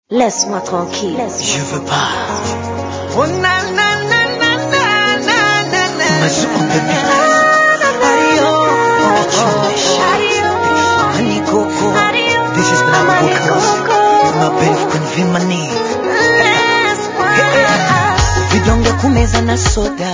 Laisse-moi tranquille. Je veux pas. Oh na na na na na na na na. Mazuko baby. Ayo. Honey Coco. This is Bravo Vocals. My babe can feel my knee. Vidonge kumeza na soda.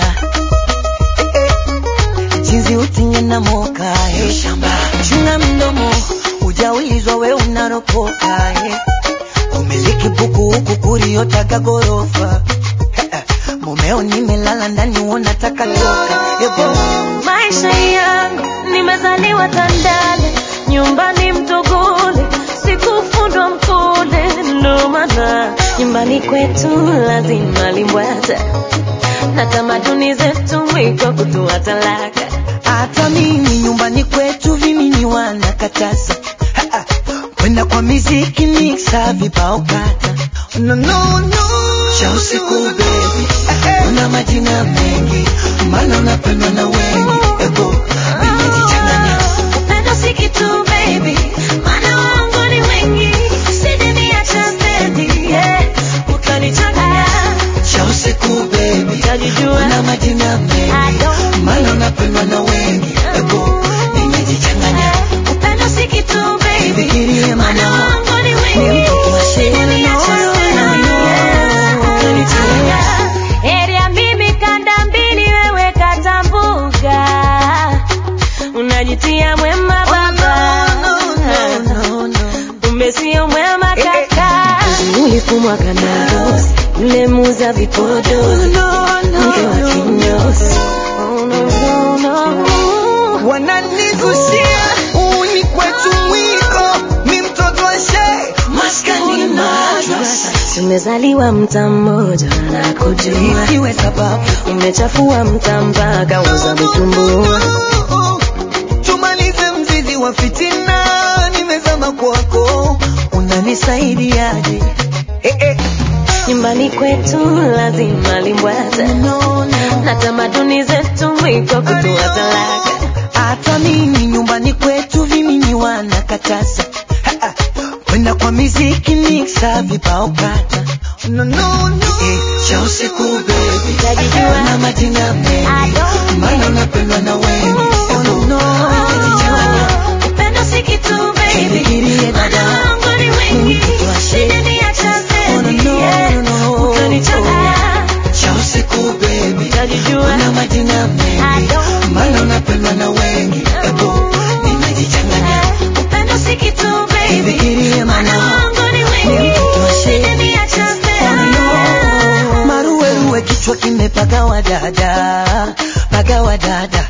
Jinsi utinye na moka. eh. Chunga mdomo. Ujaulizwa we unaropoka. eh. Umiliki buku huku kuriotaka gorofa. Mumeo nimelala ndani unataka toka. Ebo. Maisha yangu nimezaliwa Tandale, nyumbani Mtogole, sikufundwa Mkole, ndo maana nyumbani kwetu lazima limbwata na tamaduni zetu mwiko kutoa talaka. Hata mimi nyumbani kwetu vimini wanakataza Ha, ha. kwenda kwa miziki mixa vibao kata no, no, no. cha usiku baby una majina mengi maana unapendwa na wengi ebo nimejichanganya Upendo si kitu baby, maana wangu ni wengi, usije niacha stendi, yeah. Utanichanganya, cha usiku baby utajijua. una majina I mengi don't maana unapendwa na wengi ebo nimejichanganya Upendo si kitu baby, Fikirie maana mama wangu ni ni wengi, mtoto wa usije shehe, niacha no, stendi, no, yeah. no. Utanichanganya. Heri ya mimi kanda mbili, wewe kata mbuga, unajitia mwema baba kumbe sio mwema kaka. Ulifumwa kanaros, yule muza vipodozi, mke wa kinyozi. Oh, no, no, no. wananigusia uni kwetu mwiko ni mtoto wa shee maskani madrasa Tumezaliwa mta mmoja na kujua, isiwe sababu umechafua mta mpaka uza vitumbua. tumalize mzizi wa fitina nimezama kwako unanisaidiaje eh, eh. Nyumbani kwetu lazima limbwata no, no. na tamaduni zetu mwiko kutoa talaka. hata mimi nyumbani kwetu vimini wanakataza Ha, ha. kwenda kwa miziki mixa vibao kata no, no, no. Eh, cha usiku baby Utajijua. na majina I mengi don't maana unapendwa na wengi oh, no, no. Unajichanganya. Upendo si kitu baby, Fikirie dada. maana wangu ni wengi, Mtoto wa shehe. usije niacha Oh, no, stendi, no, yeah. no, no. Utanichanganya. cha usiku baby Utajijua. una majina I mengi don't maana unapendwa na wengi ebo nimejichanganya Upendo si kitu baby, Fikirie maana mama. wangu ni Ni wengi, mtoto wa shehe. usije niacha stendi, yeah. maruweruwe kichwa kimepagawa dada pagawa dada